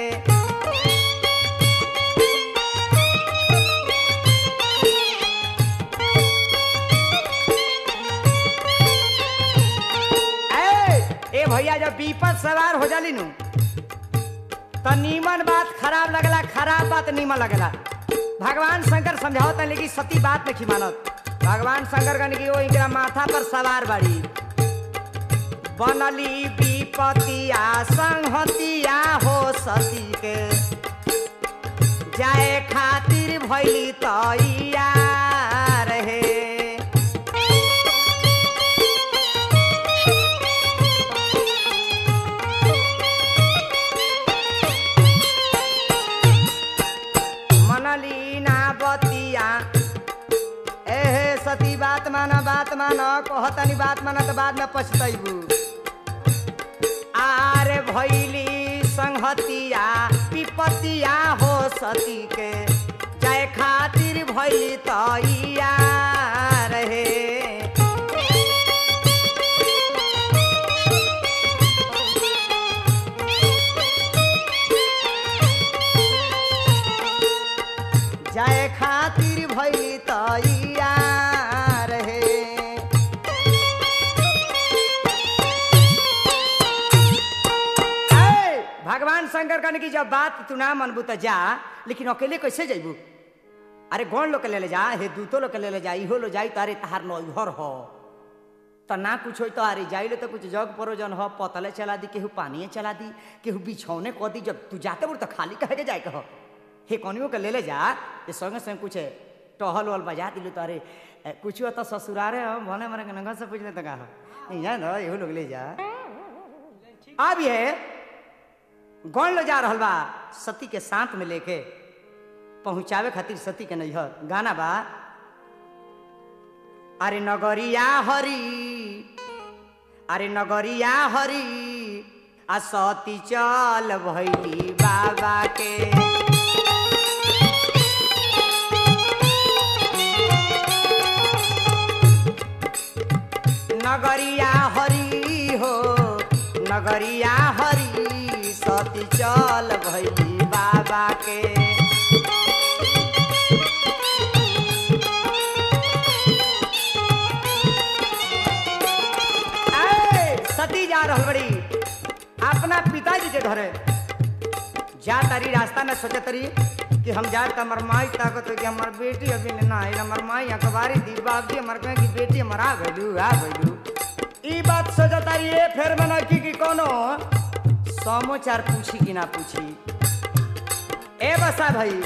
ए ए भैया जब विपद सवार हो जाली नु तो नीमन बात खराब लगला खराब बात नीमन लगला भगवान शंकर समझावत लेकिन सती बात नहीं मानत भगवान शंकर कहने की वो इनका माथा पर सवार बाड़ी बनली विपतिया संहतिया हो सती के जाए खातिर भैली तैयार हे मनलीना बतिया एहे सती बात माना बात माना कहतनी बात माना तो बाद में पछतैबू आरे भैली संहतिया विपतिया हो सती के जाए खातिर भैली तैयार हे जाए खातिर भैली तैयार हे ऐ, भगवान शंकर कहने की जब बात तू ना मनबू तो जा लेकिन अकेले कैसे जैबू अरे गौण लोग के ले ले जा हे दूतो लोग के ले ले जा इहो लो जाई तो अरे तहार नौहर हो तो ना कुछ हो तो अरे जाइले तो कुछ जग परोजन हो पतले चला दी केहू पानिए चला दी केहू बिछौने कह दी जब तू जाते बोल तो खाली कहे के जाए कहो हे कनियो के ले ले जा ये संगे संग कुछ टहल वहल बजा दिलू तो अरे ए, कुछ तो ससुरारे हो भले मरे के नंगा से पूछ ले तो का हो नहीं जाए ना एहू लोग ले जा अब ये गौण ले जा रहल बा सती के साथ में लेके पहुंचावे खातिर सती के नैहर गाना बा अरे नगरिया हरी अरे नगरिया हरी आ सती चल भैली बाबा के नगरिया हरी हो नगरिया हरी सती चल भैली बाबा के ऐ, सती जा रहल बड़ी अपना पिताजी के घरे जा तारी रास्ता में सोचे तरी कि हम जाए तो हमार माई ताकत हो कि हमार बेटी अभी न ना आइल हमार माई अखबारी दी बाप जी हमार कहे कि बेटी हमार आ गइलू आ गइलू ई बात सोचे तारी ए फेर में नकी कि कोनो समाचार पूछी कि ना पूछी ए बसा भाई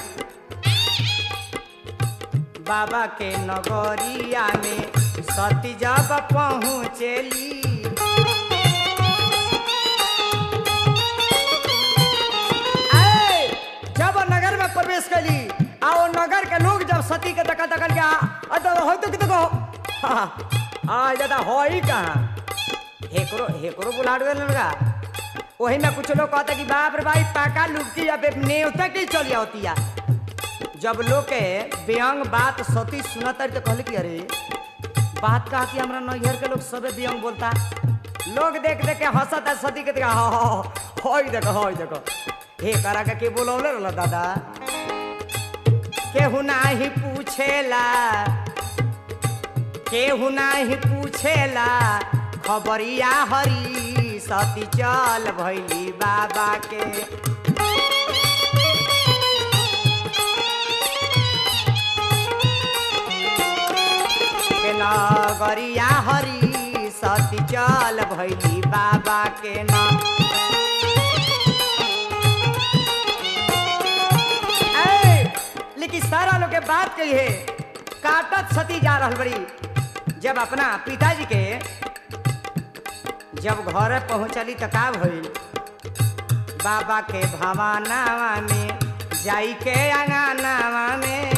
बाबा के नगरिया में सती जब पहुँचेली ऐ, जब नगर में प्रवेश कली आ वो नगर के लोग जब सती के तका तकन के आ- आ तो हो तो कितो को आ ज्यादा हो ही कहाँ हेकरो हेकरो बुलाड़ गए लगा वही में कुछ लोग कहता कि बाप रे भाई पाका लुकी या नेवता की चली होती है जब लोग के व्यंग बात सती सुनत तो कहले कि अरे बात कहा कि हमरा नैहर के लोग सबे व्यंग बोलता लोग देख देख के हंसता सती के देखा हई देखो हई देखो हे करा के के बोलौले रहल दादा केहू नाही पूछेला केहू नाही पूछेला खबरिया हरी सती चल भैली बाबा के नगरिया हरी सती चल भैली बाबा के नाम ऐ, लेकिन सारा लोग के बात कही है काटत सती जा रहल बड़ी जब अपना पिताजी के जब घर पहुंचली त का भइल बाबा के भवानावा में जाई के अंगनावा में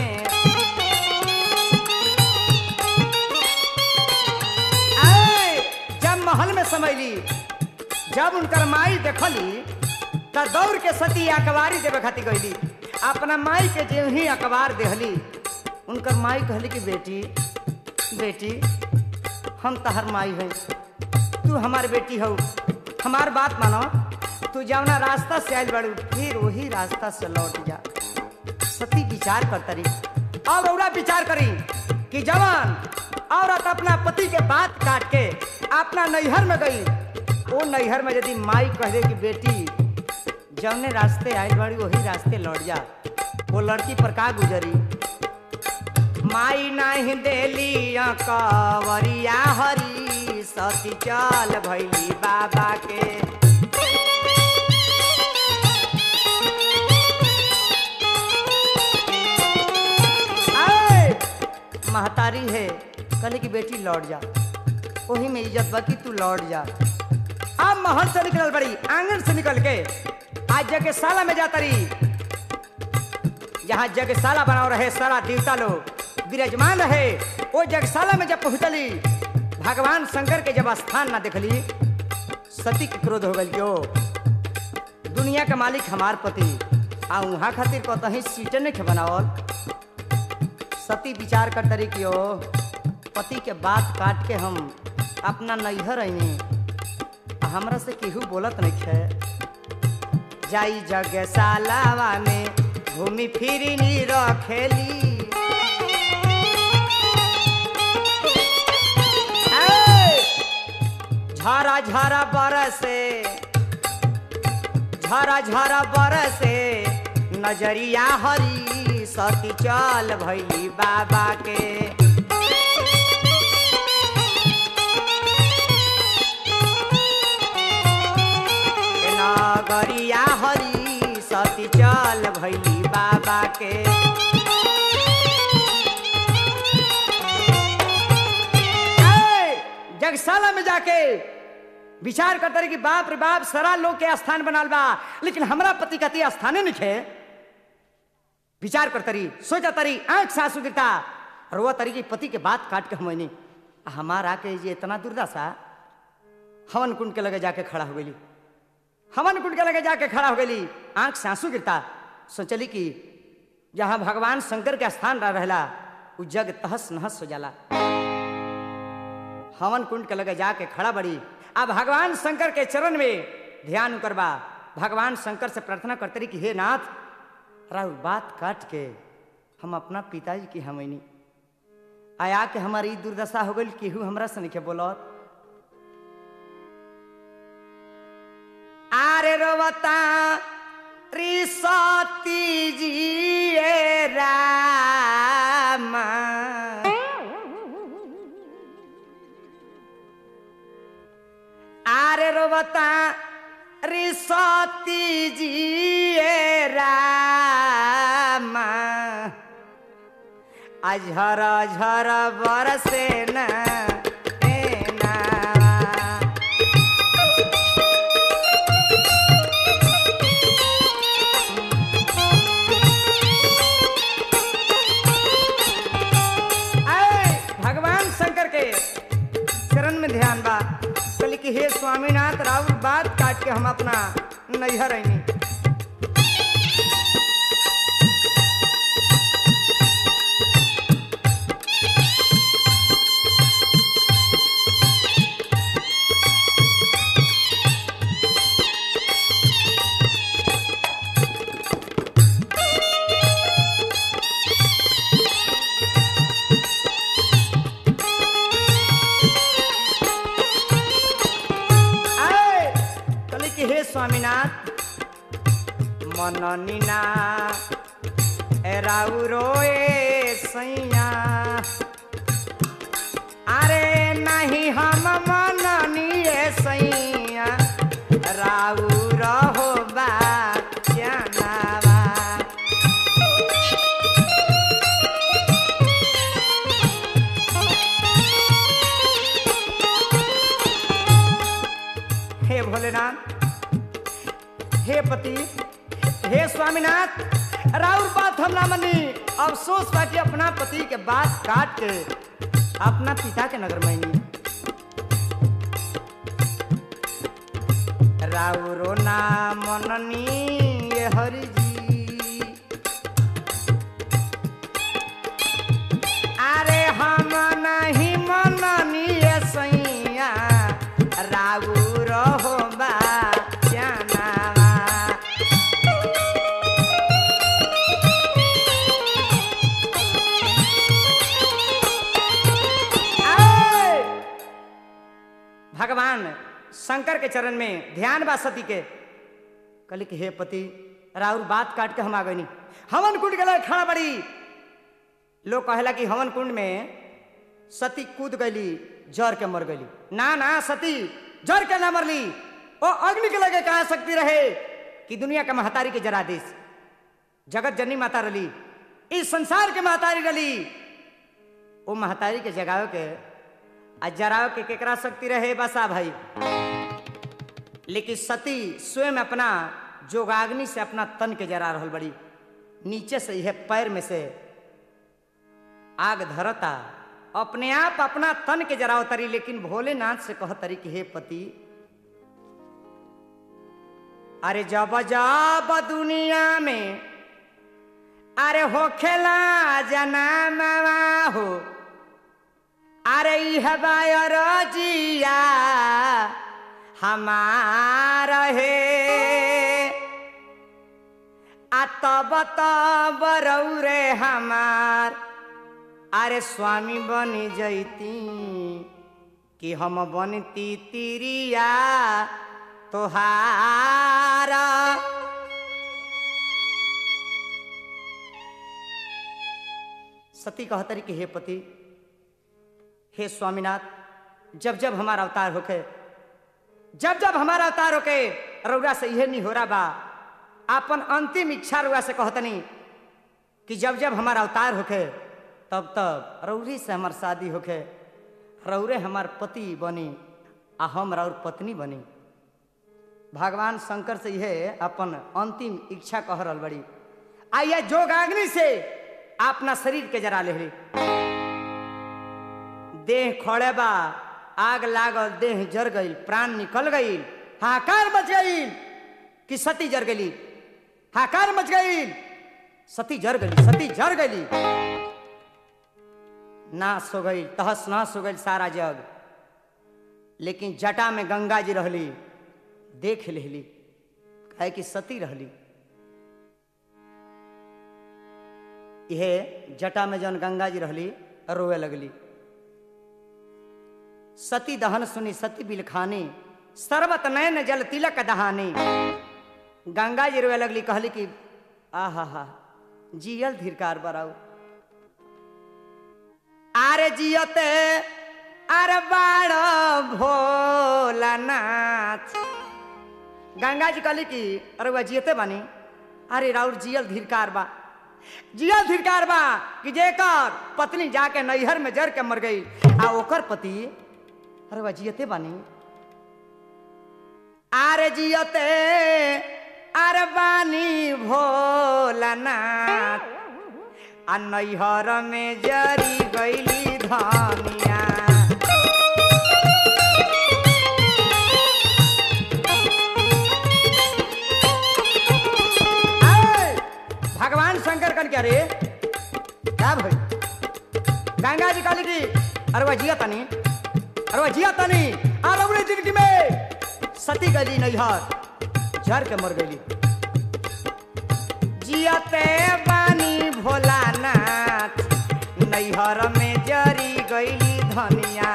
ऐ, जब महल में समैली जब उनकर माई देखली त दौड़ के सती अखबारी देवे खातिर गईली अपना माई के जे ही अखबार देहली उनकर माई कहली कि बेटी बेटी हम तहर माई है तू हमार बेटी हो हमार बात मानो तू जवना रास्ता से आयल बड़ू फिर वही रास्ता से लौट जा सती विचार कर तरी और औरा विचार करी कि जवान औरत अपना पति के बात काट के अपना नैहर में गई वो नैहर में यदि माई कह दे कि बेटी जवने रास्ते आयल बड़ी वही रास्ते लौट जा वो लड़की पर का गुजरी माई नाही देली कवरिया हरी सती चल भैली बाबा के आए, महतारी है कहले की बेटी लौट जा वही में इज्जत बा कि तू लौट जा अब महल से निकल बड़ी आंगन से निकल के आज जगह साला में जाता रही जहाँ जगशाला बनाओ रहे सारा देवता लोग विराजमान रहे वो जगशाला में जब पहुंचली भगवान शंकर के जब स्थान ना देखली सती के क्रोध हो गई क्यों दुनिया के मालिक हमार पति आ वहाँ खातिर कतही सीटे नहीं बनावल सती विचार कर तरी कि ओ पति के बात काट के हम अपना नैहर अनी हमरा से केहू बोलत नहीं है जाई जगशालावा में घूमी फिरी नी रखेली ऐ! झरा झरा बरसे झरा झरा बरसे नजरिया हरी सती चल भैली बाबा के नगरिया हरी सती चल भैली बाबा के ऐ, जगशाला में जाके विचार करते रहे कि बाप रे बाप सारा लोग के स्थान बनाल बा लेकिन हमरा पति कति स्थाने नहीं खे विचार करते रही सोचा तरी आंख से आंसू गिरता और वह तरी की पति के बात काट के हमनी हमारा के ये इतना दुर्दशा हवन कुंड के लगे जाके खड़ा हो गई हवन कुंड के लगे जाके खड़ा हो गई आंख से आंसू गिरता सोचली कि जहाँ भगवान शंकर के स्थान रह रहला उ जग तहस नहस हो जाला हवन कुंड के लगे जाके खड़ा बड़ी अब भगवान शंकर के चरण में ध्यान करबा भगवान शंकर से प्रार्थना करते रही कि हे नाथ राहुल बात काट के हम अपना पिताजी की हमनी आया के हमारी दुर्दशा हो गई केहू हमरा से नहीं के बोलत आरे रोवता त्रिसती जी ए रामा आरे रोवता रिसती जी ए रामा अझर झर बरसे न ए नावा। ऐ, भगवान शंकर के चरण में ध्यान बा कहली कि हे स्वामीनाथ राउर बात काट के हम अपना नैहर आईनी आए कहली कि हे स्वामीनाथ मननीना राउ रोए सैया अरे नाही हम मननिए सैया राउर हो बा जनावा हे भोलेनाथ हे पति हे स्वामीनाथ राउर बात हम ना मनी अफसोस बा कि अपना पति के बात काट के अपना पिता के नगर मैनी राउरो ना मननी ये हरि जी अरे हम नहीं मननी ये सैया राउर हो बा जनावा आए! भगवान शंकर के चरण में ध्यान बा सती के कहली कि हे पति राउर बात काट के हम आ गई हवन कुंड के लगे खड़ा बड़ी लोग कहेला कि हवन कुंड में सती कूद गई जर के मर गई ना ना सती जर के ना मरली ओ अग्नि के लगे कहा शक्ति रहे कि दुनिया के महतारी के जरा देश जगत जननी माता रली इस संसार के महतारी रली वो महतारी के जगावे के आ जरावे के केकरा शक्ति रहे बसा भाई लेकिन सती स्वयं अपना जोगाग्नि से अपना तन के जरा रहल बड़ी नीचे से यह पैर में से आग धरता अपने आप अपना तन के जराव तरी लेकिन भोलेनाथ से कह तरी कि हे पति अरे जब जब दुनिया में अरे हो खेला जना हो अरे यह बायर जिया हमार हे आ तब तब रौरे हमार अरे स्वामी बनी जैती कि हम बनती तिरिया तोहारा सती कहतरी कि हे पति हे स्वामीनाथ जब जब हमारा अवतार होके जब जब हमारा अवतार होके रउरा से यह नहीं हो रहा बा अपन अंतिम इच्छा रउरा से कहतनी कि जब जब हमारा अवतार होके तब तब रौरी से हमार शादी होके रौरे हमार पति बनी आ हम रौर पत्नी बनी भगवान शंकर से यह अपन अंतिम इच्छा कह रहल बड़ी आ यह जोगाग्नि से अपना शरीर के जरा ले देह खड़े बा आग लागल देह जर गई प्राण निकल गई हाकार मच गई कि सती जर गई हाकार मच गई सती जर गई सती जर गई नाश हो गई तहस नहस हो गई सारा जग लेकिन जटा में गंगा जी रहली देख लेली कहे कि सती रहली यह जटा में जौन गंगा जी रहली रोए लगली सती दहन सुनी सती बिलखानी सर्वत नयन जल तिलक दहानी गंगा जी रोए लगली कहली कि आहा हा जियल धीरकार बराऊ आरे जियते अरे बाड़ भोलानाथ गंगा जी कहली कि अरे वह जियते बानी अरे राउर जियल धीरकार बा जियल धीरकार बा कि जेकर पत्नी जाके नैहर में जर के मर गई आ ओकर पति अरे वह जियते बानी आरे जियते अरे बानी भोलानाथ आ नैहर में जरी गईली धनिया आए, भगवान शंकर कर क्या रे क्या भाई गंगा जी काली जी अरे वह जिया तनी अरे वह जिया तनी आ लवड़ी जिंदगी में सती गली नैहर झर के मर गई जियते बानी भोलानाथ नैहर में जरी गईली धनिया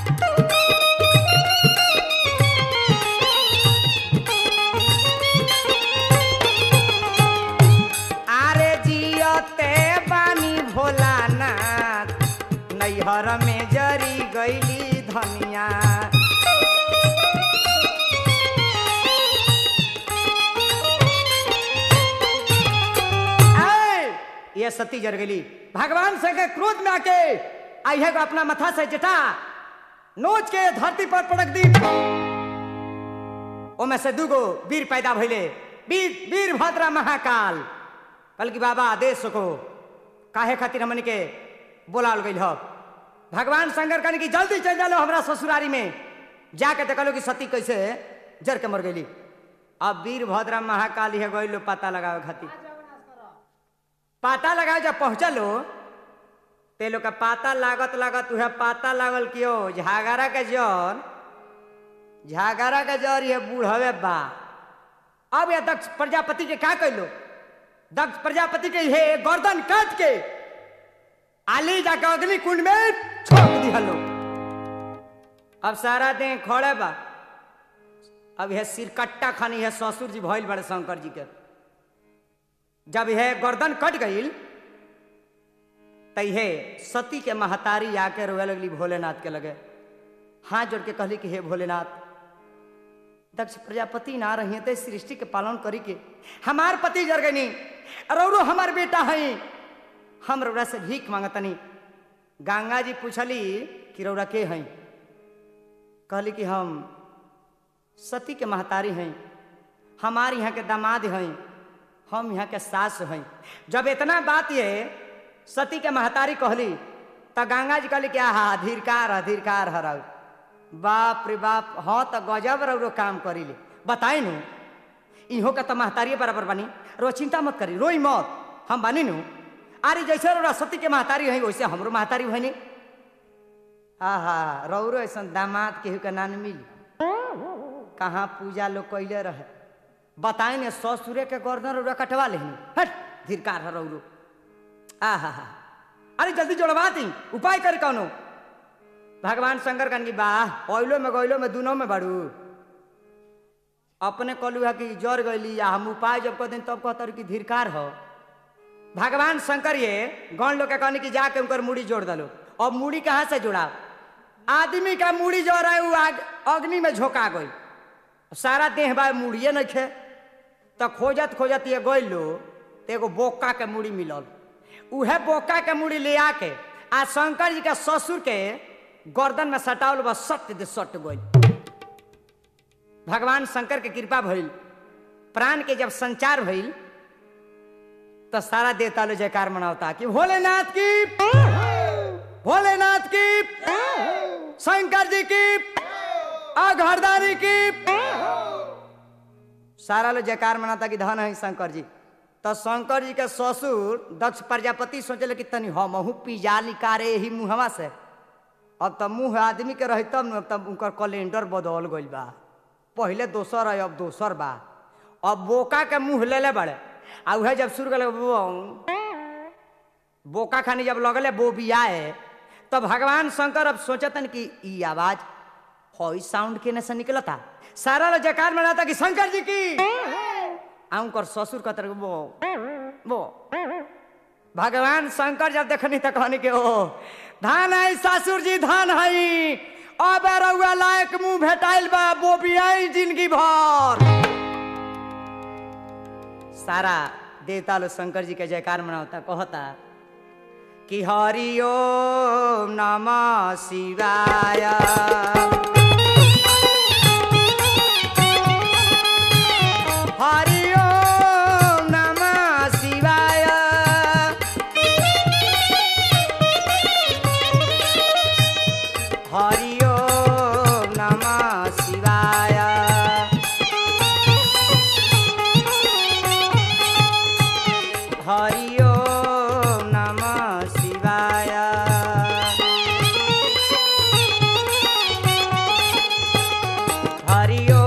आरे जियते बानी भोलानाथ नैहर में जरी गईली धनिया ये सती जर गई भगवान से के क्रोध में आके आई है अपना मथा से जटा नोच के धरती पर पड़क दी ओमे से दूगो वीर पैदा भइले वीर वीरभद्र महाकाल कल की बाबा आदेश को काहे खातिर हमन के बोलाल गइल ह भगवान शंकर कहने की जल्दी चल जालो हमरा ससुरारी में जाके देखलो कि सती कैसे जर के मर गई अब वीरभद्र महाकाल है गइलो पता लगावे खातिर पता लगावे जब पहुंचलो ते लोग का पाता लागत लागत उहे पाता लागल कियो झागरा के जर झागरा के जर ये बूढ़वे बा अब ये दक्ष प्रजापति के क्या कैलो दक्ष प्रजापति के हे गर्दन काट के आली जाके अग्नि कुंड में छोड़ दिहलो अब सारा दिन खड़े बा अब यह सिरकट्टा खानी है ससुर जी भइल बड़े शंकर जी के जब यह गर्दन कट गई तैहे सती के महतारी आके रोए लगली भोलेनाथ के लगे हाथ जोड़ के कहली कि हे भोलेनाथ दक्ष प्रजापति ना रही तो सृष्टि के पालन करी के हमार पति जर गई रौरो हमार बेटा है हम रौरा से भीख मांगतनी गंगा जी पूछली कि रौरा के हैं कहली कि हम सती के महतारी हैं हमारे यहाँ के दामाद हैं हम यहाँ के सास हैं जब इतना बात ये सती के महतारी कहली तो गंगा जी कहली क्या हा धीरकार अधीरकार हराउ बाप रे बाप हाँ तो गजब रौरो काम करी ले बताए नु इहो का तो महतारी बराबर बनी रो चिंता मत करी रोई मत हम बनी नु अरे जैसे रौरा सती के महतारी है वैसे हमरो महतारी भनी हा हा रौरो ऐसा दामाद केहू के नान मिली कहाँ पूजा लोग कैले रहे बताए ने ससुरे के गर्दन रौरा कटवा लेनी हट धीरकार है रौरो आ हा हा अरे जल्दी जोड़वा दी उपाय कर कौनो भगवान शंकर कहन की वाह पहलो में गैलो में दोनों में बड़ू अपने कहलू है कि जर गईली या हम उपाय जब कह दिन तब कहतर कि धीरकार हो भगवान शंकर ये गौन लोग के कहने की जाके उनकर मूड़ी जोड़ दलो और मूड़ी कहाँ से जुड़ा आदमी का मूड़ी जो रहा है वो आग अग्नि में झोंका गई सारा देह बा मूड़िए नहीं खे तो खोजत खोजत ये गई लो तो एगो बोका के मूड़ी मिलल उहे बोका के मूड़ी ले आके आ शंकर जी के ससुर के गर्दन में सटावल बस सट दे सट गई भगवान शंकर के कृपा भइल प्राण के जब संचार भइल तो सारा देवता लो जयकार मनावता कि भोलेनाथ की भोलेनाथ की शंकर जी की अघरदारी की सारा लोग जयकार मनाता कि धन है शंकर जी तो शंकर जी के ससुर दक्ष प्रजापति सोचले कि तनी हमहू पिजा निकारे यही मुहवा से अब तब मुंह आदमी के रही तब न तब उनकर कैलेंडर बदल गइल बा पहले दोसर है अब दोसर बा अब बोका के मुंह ले ले बड़े आ उहे जब शुरू कर बोका खानी जब लगले बोबियाए तो भगवान शंकर अब सोचतन कि ई आवाज हई साउंड केने से निकलता सारा लोग जयकार मनाता कि शंकर जी की आ उनकर ससुर कहते रहे, वो वो भगवान शंकर जब देखनी तो कहनी के ओ धान है ससुर जी धान है अब रउआ लायक मुंह भेटाइल बा बोबियाई जिंदगी भर सारा देवता लोग शंकर जी के जयकार मनावता कहता कि हरि ओम नमः शिवाय हरि ओम नमः शिवाय हरि ओम नमः शिवाय हरि ओम नमः शिवाय हरि